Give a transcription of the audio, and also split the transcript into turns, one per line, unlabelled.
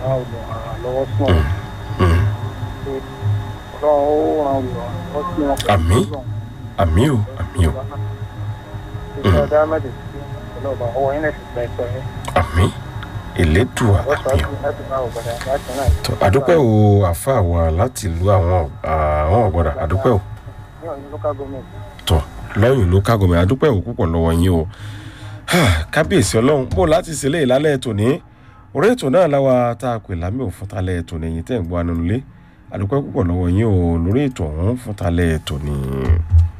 àwọn olùrànlọ́wọ́ sí wọn
Mm.
ọlọ́run ó ràn olùrànlọ́wọ́ sí wọn.
Àmín. àmì o àmì o
ìṣẹ́ dámẹ́dì sí ọlọ́ba ọwọ́ yín lẹ́sìn gba ẹ̀tọ́ yín.
àmì elédùà
wọ́n sọ
àmì o.
ọ́ láti bá ògbàdà láti náà.
tó àdúpẹ́ o àfa wa láti lu àwọn àwọn ọ̀gbọ́dà àdúpẹ́ o
ní ọ̀yìn local government
tó lọ́yìn ló ká gọ̀mẹ̀ àdúpẹ́ o púpọ̀ lọ́wọ́ yín o kábíyèsí ọlọ́run bó láti ṣe léyìn lálẹ́ tòní orí ètò náà láwa tá a pè lámì òfin talẹ̀ tòní ẹ̀yìn tẹ̀ ń gbọ́ anulẹ̀ àdúpẹ́ púpọ̀ lọ́wọ́ yín o lórí ètò ọ̀hún fún talẹ̀ tòní.